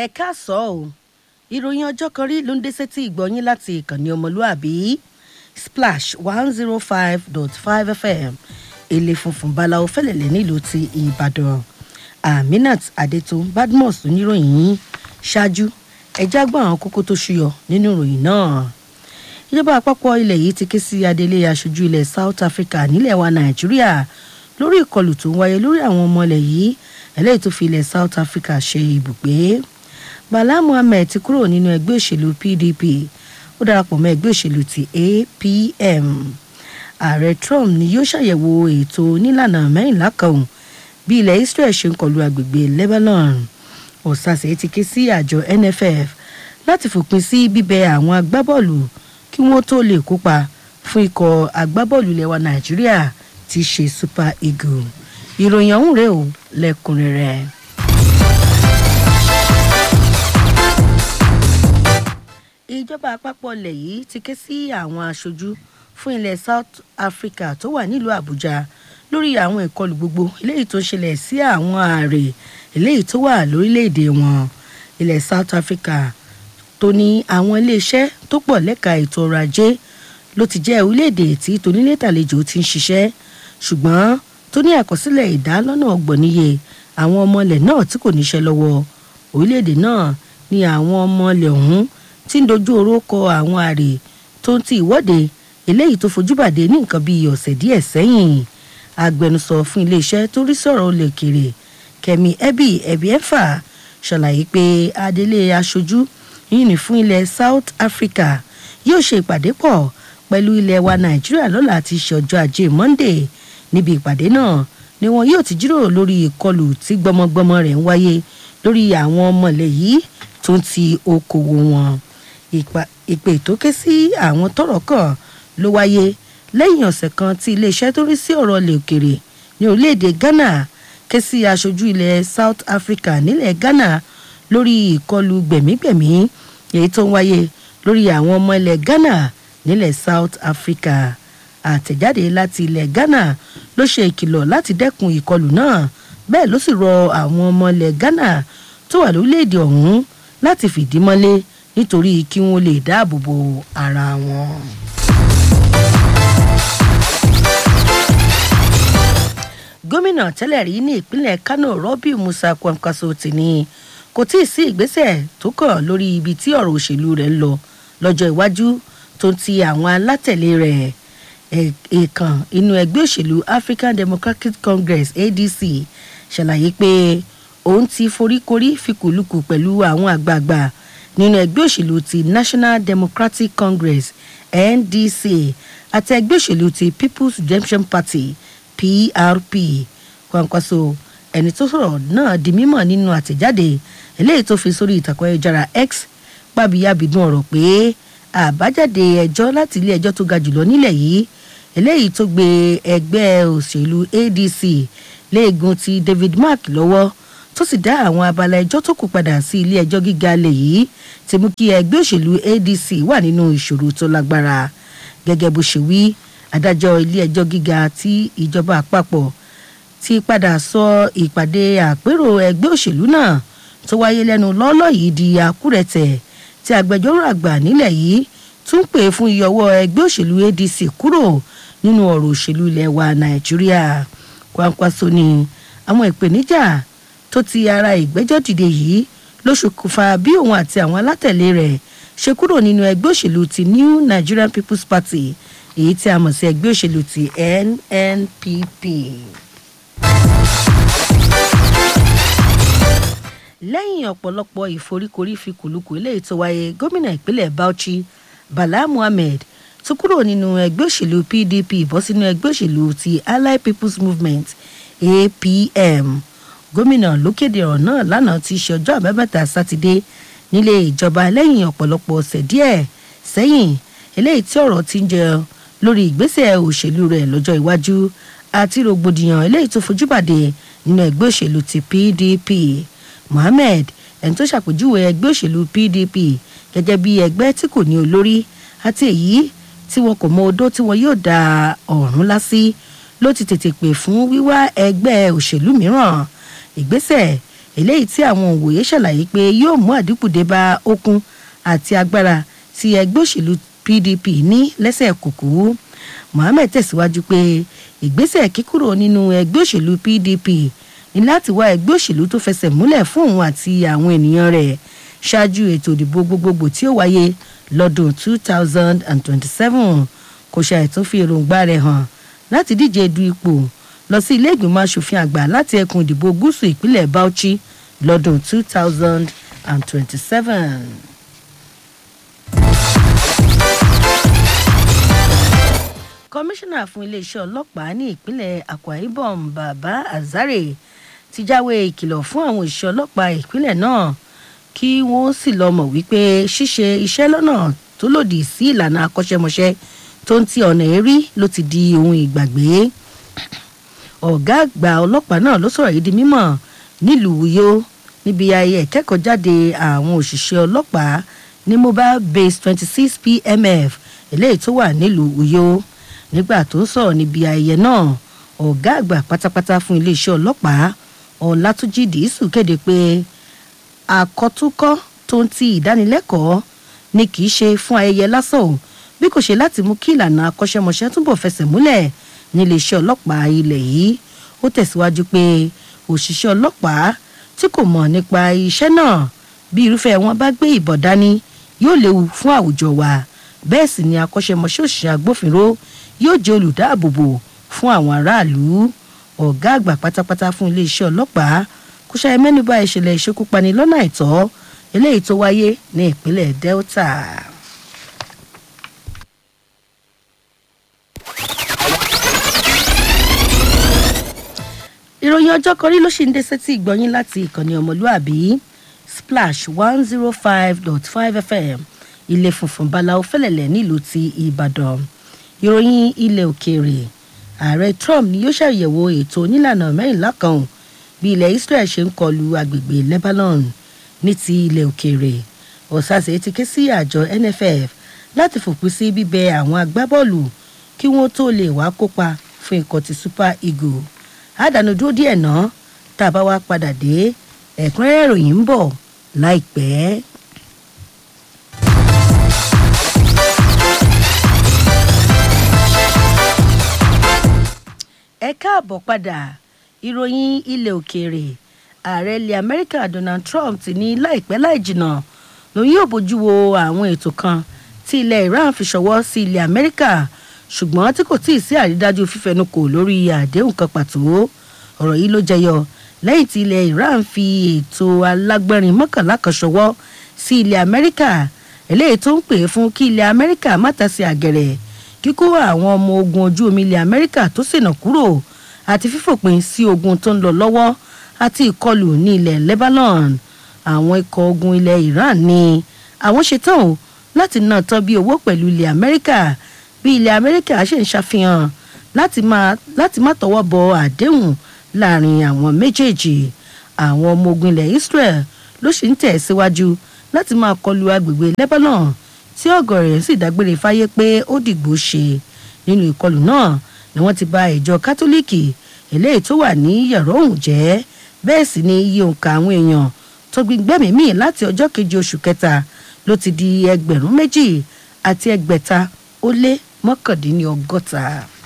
ẹ káàsọ́ o ìròyìn ọjọ́ kan rí ló ń dé sétí ìgbọ́yín láti ìkànnì ọmọlúàbí splash one zero five dot five fm èlé funfun báláwo fẹ́lẹ̀lẹ̀ nílùú ti ìbàdàn aminat adetun badmus oníròyìn yín ṣáájú ẹjẹ́ àgbọ̀n àwọn kókó tó ṣúyọ nínú ìròyìn náà ìjọba àpapọ̀ ilẹ̀ yìí ti ké sí adelé aṣojú ilẹ̀ south africa nílẹ̀ wa nàìjíríà lórí ìkọlù tó ń wáyé lórí àwọn ọmọ ilẹ̀ yìí eléyìí tó fi ilẹ̀ south africa ṣe ibùgbé bala muhammed ti kúrò nínú ẹgbẹ́ òṣèlú pdp ó darapọ̀ mọ́ ẹgbẹ́ òṣèlú ti apm ààrẹ trump ni yóò ṣàyẹ̀wò ètò onílànà mẹ́rìnlá kan bí ilẹ̀ israel ṣe ń kọlu agbègbè lebanon ọ̀sàsẹ̀ ti ké sí àjọ nff láti fòpin sí bíbẹ àwọn agbábọ́ọ̀lù kí wọ́n tó lè kópa fún ikọ̀ agbábọ́ọ̀lù lẹ́wà nàìjíríà ti ṣe super eagle ìròyìn ọ̀hún rèé o lẹ́kùnrẹ́rẹ́. ìjọba àpapọ̀ ilẹ̀ yìí ti ké sí àwọn aṣojú fún ilẹ̀ south africa tó wà nílùú àbújá lórí àwọn ìkọlù gbogbo eléyìí tó ṣẹlẹ̀ sí àwọn ààrẹ eléyìí tó wà lórílẹ̀‐èdè wọn ilẹ̀ south africa tó ní àwọn iléeṣẹ́ tó pọ̀ lẹ́ka ètò ọrọ̀ ajé ló ti jẹ́ orílẹ̀‐èdè tí tonílétàlejò ti ń ṣiṣẹ́ ṣùgbọ́n tó ní àkọsílẹ̀ ìdá lọ́nà ọgbọ̀n níye àwọn ọmọ ilẹ̀ náà tí kò níṣẹ́ lọ́wọ́ orílẹ̀‐èdè náà ni àwọn ọmọ ilẹ̀ ọ̀hún tí ń dojú oró kọ àwọn àrè tó ń ti ìwọ́de eléyìí tó fojú bàdé ní nǹkan bíi ọ̀sẹ̀ díẹ̀ sẹ́yìn agbẹnusọ fún iléeṣẹ́ tó rí sọ̀rọ̀ olè kéré kẹmi ẹbí ẹbí ẹfà ṣàlàyé pé adelé aṣojú yìí ní fún ilẹ̀ south africa yóò ṣe ìpàdé pọ̀ pẹ̀lú ilẹ̀ wa nàìjíríà lọ́la ti ṣe ọjọ́ ajé monday níbi ìpàdé náà ni wọn yóò ti jíròrò lórí ìkọlù tí gbọmọgbọmọ rẹ̀ ń wáyé lórí àwọn ọmọlẹ̀ yìí tó ń ti okòwò wọn ìpè tó ké sí àwọn tọrọ kàn ló wáyé lẹ́yìn ọ̀sẹ̀ kan tí iléeṣẹ́ tó rí sí ọ̀rọ̀ ilẹ̀ òkèrè ní orílẹ̀-èdè ghana ké sí aṣojú ilẹ̀ south africa nílẹ̀ ghana lórí ìkọlù gbẹ̀mígbẹ̀mí èyí tó ń wáyé lórí àwọn ọmọ ilẹ̀ ghana nílẹ̀ south africa àtẹ̀jáde láti ilẹ̀ ghana ló ṣe ìkìlọ̀ láti dẹ́kun ìkọlù náà bẹ́ẹ̀ ló sì rọ àwọn ọmọ ilẹ̀ ghana tó wà lórílẹ̀‐èdè ọ̀hún láti fìdí mọ́lé nítorí kí wọ́n lè dáàbò bo ara wọn. gómìnà tẹ́lẹ̀ rí ní ìpínlẹ̀ kano rọ́bì musa kwankwaso ti ní kò tí ì sí ìgbésẹ̀ tó kàn lórí ibi tí ọ̀rọ̀ òṣèlú rẹ̀ ń lọ lọ́jọ́ iwájú tó ti àwọn alátẹ̀lé rẹ̀ èèkàn inú ẹgbẹ́ òṣèlú african democratic congress adc ṣàlàyé pé òun ti foríkorí fikùlùkù pẹ̀lú àwọn àgbààgbà nínú ẹgbẹ́ òṣèlú ti national democratic congress ndc àti ẹgbẹ́ òṣèlú ti people's redemption party prp kwankwaso ẹni tó sọ̀rọ̀ náà di mímọ̀ nínú àtẹ̀jáde eléyìí tó fi sórí ìtàkùn ayélujára x pàbíyàbídùn ọ̀rọ̀ pé àbájáde ẹjọ́ láti ilé ẹjọ́ tó ga jùlọ nílẹ̀ yìí eléyìí tó gbé ẹgbẹ́ òṣèlú adc léegun ti david mark lọ́wọ́ tó sì dá àwọn abala ẹjọ́ tó kù padà sí ilé ẹjọ́ gíga lè yìí ti mú kí ẹgbẹ́ òṣèlú adc wà nínú ìṣòro tó lágbára gẹ́gẹ́ bó ṣe wí adájọ́ ilé ẹjọ́ gíga tí ìjọba àpapọ̀ ti padà sọ ìpàdé àpérò ẹgbẹ́ òṣèlú náà tó wáyé lẹ́nu lọ́ọ́lọ́ yìí di àkúrẹ̀tẹ̀ tí agbẹjọ́rò àgbà nílẹ̀ yìí tún pè fún ìyọwọ́ ẹgbẹ́ òṣèlú adc kúrò nínú ọ̀rọ̀ òṣèlú ilẹ̀ wa nàìjíríà kwankwaso ni àwọn ìpèníjà tó ti ara ìgbẹ́jọ́ dìde yìí ló ṣokùnfà bí òun àti àwọn alátẹ̀lé rẹ̀ ṣe kúrò nínú ẹgbẹ́ òṣèlú ti new nigerian people's party èyí tí a mọ̀ sí ẹgbẹ́ òṣèlú ti nnpp. lẹ́yìn ọ̀pọ̀lọpọ̀ ìforíkorí fi kùlùkù eléyìí tó wáyé gómìnà ìpínlẹ̀ bauchi bala muhammed tó kúrò nínú ẹgbẹ́ òṣèlú pdp bọ́ sínú ẹgbẹ́ òṣèlú ti allied people's movement apm gómìnà ló kéde ọ̀rọ̀ náà lánàá ti ṣe ọjọ́ àbábẹ́ta sátidé nílé ìjọba lẹ́yìn ọ̀pọ̀lọpọ̀ ọ̀sẹ̀ díẹ̀ sẹ́yìn eléyìí tí ọ̀rọ̀ ti ń jẹ lórí ìgbésẹ̀ òṣèlú rẹ̀ lọ́jọ́ iwájú àti rògbòdìyàn eléyìí tó fojú bàdé nínú ẹgbẹ́ òṣèlú ti pdp mohammed ẹni tó ṣàpèjúwe ẹgbẹ́ òṣèlú pdp gẹ́gẹ́ bí ẹgbẹ́ tí kò ní olórí àti èyí tí wọn kò mọ odó tí wọn yóò da ọ̀run lásì ló ti tètè pè fún wíwá ẹgbẹ́ òṣèlú mìíràn ìgbésẹ̀ eléyìí tí àwọn òwòye ṣàlàyé pé yóò mú àdínkù dé bá okun àti agbára tí ẹgbẹ́ òṣèlú pdp ní lẹ́sẹ̀ kùkú mohammed tẹ̀síwájú pé ìgbésẹ̀ kíkúrò nínú ẹgbẹ́ òṣèlú pdp ní láti wá ẹgbẹ́ òṣèlú tó fẹsẹ̀ múlẹ̀ fún òun àti àwọn ènìyàn rẹ̀ ṣáájú ètò ìdìbò gbogbogbò tí ó wáyé lọ́dún 2027 kò ṣàìtún fi èròǹgbà rẹ̀ hàn láti díje du ipò lọ sí ilé ìgbìmọ̀ asòfin àgbà láti ẹkùn ìdìbò gúúsù ìpínlẹ̀ bauchi lọ́dún 2027. kọmíṣánná fún iléeṣẹ́ ọlọ́pàá ní ìpínlẹ̀ akwa ibom baba azare ti jáwé ìkìlọ̀ fún àwọn òṣìṣẹ́ ọlọ́pàá ìpínlẹ̀ náà kí wọ́n sì lọ mọ̀ wípé ṣíṣe iṣẹ́ lọ́nà tó lòdì sí ìlànà akọ́ṣẹ́mọṣẹ́ tó ń ti ọ̀nà èrí ló ti di ohun ìgbàgbé ọ̀gá àgbà ọlọ́pàá náà ló sọ̀rọ̀ yìí di mímọ̀ nílùú uyo níbi ayẹyẹ ìkẹ́kọ̀ọ́jáde àwọn òṣìṣẹ́ ọlọ́pàá ní mobile base twenty six pmf eléyìí tó wà nílùú uyo nígbà tó ń sọ̀rọ̀ níbi ayẹyẹ náà ọ̀gá àgbà pátápátá fún iléeṣẹ́ ọlọ́pàá ọ̀làtúnjì dìísù kéde pé àkọ́túnkọ́ tó ń ti ìdánilẹ́kọ̀ọ́ ni kì í ṣe fún ayẹyẹ lásán o bí kò ṣe láti mú kí ìlànà akọ́ṣẹ́mọṣẹ́ túbọ̀ fẹsẹ̀ múlẹ̀ níléeṣẹ́ ọlọ́pàá ilẹ̀ yìí ó tẹ̀síwájú pé òṣìṣẹ́ ọlọ́pàá tí kò mọ̀ nípa iṣẹ́ náà bí irúfẹ́ wọn bá gbé ìbọn dání yóò léwu fún àwùjọ wa bẹ́ẹ̀ sì ni akọ́ṣẹ́mọṣẹ́ òṣìṣẹ́ agbófinró yóò jẹ́ olùdáàbòbò fún àwọn aráàlú ọ̀gá àgbà pátápátá fún iléeṣẹ́ ọlọ́pàá kò ṣàì mẹ́nuba ìṣẹ̀lẹ̀ ìṣekúpani lọ́nà àìtọ́ eléyìí tó wáyé ní ìpínlẹ̀ delta. ìròyìn ọjọ́ kan rí ló ṣì ń dé sétí ìgbọ́yín láti ìkànnì ọmọlúàbí splash one zero five dot five fm ilé funfun báláwo fẹ́lẹ̀lẹ̀ nílùú ti ìbàdàn ìròyìn ilẹ̀ òkèèrè ààrẹ trump ni yóò ṣàyẹ̀wò ètò onílànà mẹ́rìnlá kan bí ilẹ̀ israel ṣe ń kọlu agbègbè lebanon ní ti ilẹ̀ òkèèrè ọ̀sàsẹ̀ ti ké sí àjọ nff láti fòpin sí bíbẹ àwọn agbábọ́ọ̀lù kí wọ́n tó lè wá kópa fún ikọ̀ ti super eagle àdánù dúró díẹ̀ ná tá a bá wá padà dé ẹ̀kúnrẹ́rẹ́ ìròyìn ń bọ̀ láìpẹ́. ẹ káàbọ̀ padà ìròyìn ilẹ̀ òkèèrè ààrẹ ilẹ̀ amẹ́ríkà donald trump ti ní láìpẹ́ láì jìnnà lòun yóò bójú wo àwọn ètò kan tí ilẹ̀ iran fi ṣọwọ́ sí ilẹ̀ amẹ́ríkà ṣùgbọ́n tí kò tíì sí àrídájú fífẹnukò lórí àdéhùn kan pàtó ọ̀rọ̀ yìí ló jẹyọ lẹ́yìn tí ilẹ̀ iran fi ètò alágbẹ́rin mọ́kànlá kan ṣọwọ́ sí ilẹ̀ amẹ́ríkà eléyìí tó ń pè fún kí ilẹ̀ amẹ́ríkà má tasí àgẹ̀rẹ̀ kíkó àwọn ọmọ ogun ojú omi ilẹ̀ amẹ́ríkà tó ṣènà kúrò àti fífòpin sí ogun tó ń lọ lọ́wọ́ àti ìkọlù ní ilẹ̀ lebanon àwọn ikọ̀ ogun ilẹ̀ iran ní àwọn ṣetán o láti ná tán bí owó pẹ̀lú ilẹ̀ amẹ́ríkà bí ilẹ̀ amẹ́ríkà ṣe ń ṣàfihàn láti má tọwọ́ bọ àdéhùn láàrin àwọn méjèèjì àwọn ọmọ ogun ilẹ̀ israel ló sì ń tẹ̀ síwájú láti máa kọlu agbègbè lebanon tí ọ̀gọ̀rẹ̀ sì dágbére fáyé pé ó dìgbò ṣe nínú ìkọlù náà ni wọ́n ti bà ìjọ kátólíìkì eléyìí tó wà ní yàrá òun jẹ́ bẹ́ẹ̀ sì ni iye òǹkà àwọn èèyàn tó gbígbẹ́mí mì láti ọjọ́ keje oṣù kẹta ló ti di ẹgbẹ̀rún méjì àti ẹgbẹ̀ta ó lé mọ́kàndínlọ́gọ́ta.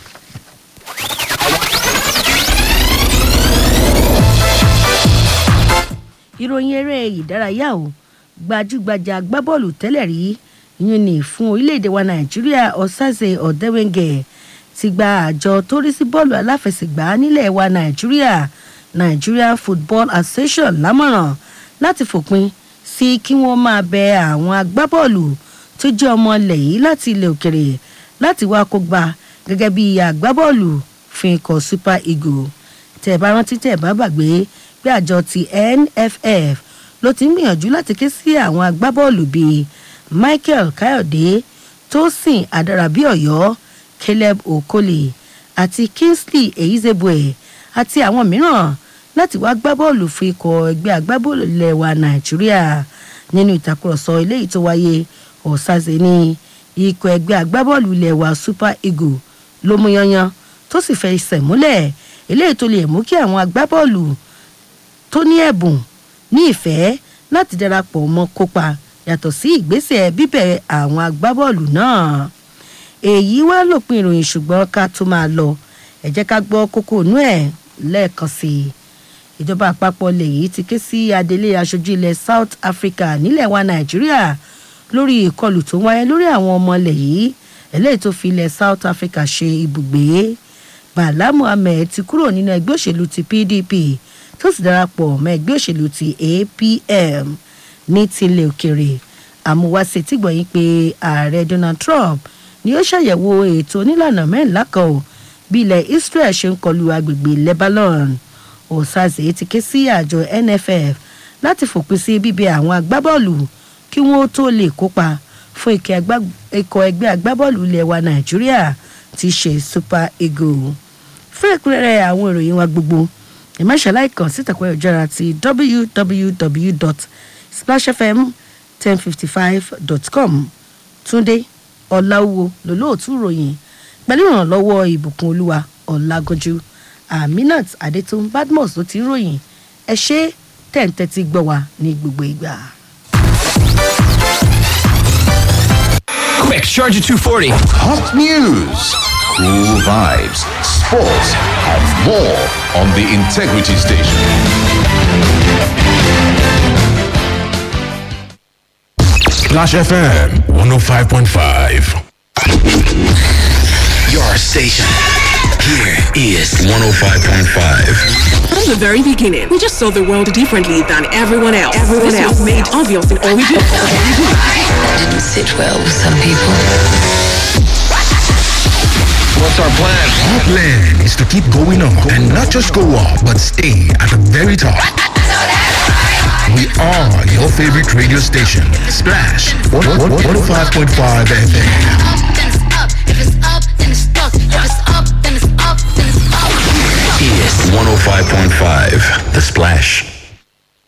ìròyìn eré ìdárayá o gbajúgbajà agbábọ́ọ̀lù tẹ́lẹ̀ rí yín ní fún orílẹ̀-èdè wa nàìjíríà ọ̀sàzẹ̀ ọ̀dẹ́wẹ̀ngẹ̀ ti gba àjọ tó rí sí bọ́ọ̀lù aláfẹsẹ̀gbá nílẹ̀ wa nàìjíríà nigeria football association lámọ̀ràn láti fòpin sí kí wọ́n máa bẹ àwọn agbábọ́ọ̀lù tó jẹ́ ọmọ ilẹ̀ yìí láti ilẹ̀ òkèrè láti wá kó gba gẹ́gẹ́ bí agbábọ́ọ̀lù fún ikọ̀ super eagle tẹ̀ bá rántí tẹ̀ bá gbàgbé pé àjọ ti nff ló ti ń gbìyànjú láti ké sí àwọn agbábọ́ọ̀lù bíi michael kayode tosin adarabíọ̀yọ́ caleb okole àti kingsley eyizebue àti àwọn mìíràn láti wá gbá bọ́ọ̀lù fún ikọ̀ ẹgbẹ́ agbábọ́ọ̀lù ilẹ̀ wa nàìjíríà nínú ìtàkùrọ̀sọ eléyìí tó wáyé ọ̀sàzẹ̀ ní ikọ̀ ẹgbẹ́ agbábọ́ọ̀lù ilẹ̀ wa super eagle ló mú yanyan tó sì fẹ́ ìsẹ̀ múlẹ̀ eléyìí tó lè mú kí àwọn agbábọ́ọ̀lù tó ní ẹ̀bùn ní ìfẹ́ láti darapọ̀ mọ́ kópa yàtọ̀ sí ìgbésẹ̀ bíbẹ̀ àwọn agbábọ́ọ̀lù náà èyí wá lópin ìròyìn ṣùgbọ́n ká tó máa lọ ẹ jẹ́ ká gbọ́ kókó inú ẹ̀ lẹ́ẹ̀kan sí i ìjọba àpapọ̀ lèyí ti ké sí adelé aṣojú ilẹ̀ south africa nílẹ̀ wa nàìjíríà lórí ìkọlù tó wáyé lórí àwọn ọmọ ilẹ̀ yìí eléyìí tó fi ilẹ̀ south africa ṣe ibùgbé bala muhammed ti kúrò nínú ẹgbẹ́ òṣèlú ti pdp tó sì darapọ̀ mọ́ ẹgbẹ́ òṣèlú ti apm ní tilẹ̀ òkèrè àmúwáṣe tí gbọ̀nyìn pé ààrẹ donald trump ni ó ṣàyẹ̀wò ètò onílànà mẹ́rìnlá kan ò bí ilẹ̀ israel ṣe ń kọlu agbègbè lebanon osaze ti ké sí àjọ nff láti fòpin sí bíbẹ àwọn agbábọ́ọ̀lù kí wọ́n tó lè kópa fún ikọ̀ ẹgbẹ́ agbábọ́ọ̀lù ilẹ̀ wa nàìjíríà ti ṣe super eagle fún ẹ̀kúnrẹ́rẹ́ àwọn ìròyìn wa gbogbo ìmọ̀ṣáláì kan sí ìtàkùn ìjọra ti www.splashfm1055.com túndé ọ̀làwọ̀ lólóòtú ìròyìn pẹ̀lú ìrànlọ́wọ́ ìbùkún olúwa ọ̀làgọ́jú aminat adetun badmus ló ti ń ròyìn ẹ ṣe tẹ̀ǹtẹ̀tì gbọ́ wa ní gbogbo ìgbà. Quick, Charger 240. Hot news, cool vibes, sports, and more on the Integrity Station. Splash FM 105.5. Your station. Here is 105.5. From the very beginning, we just saw the world differently than everyone else. Everyone this else was made obvious in all we do. That didn't sit well with some people. What's our plan? Our plan is to keep going up and not just go up, but stay at the very top. We are your favorite radio station, Splash 105.5 FM. then it's up. If it's up, then it's stuck. If it's up, then it's up, then it's up. Is 105.5. The Splash.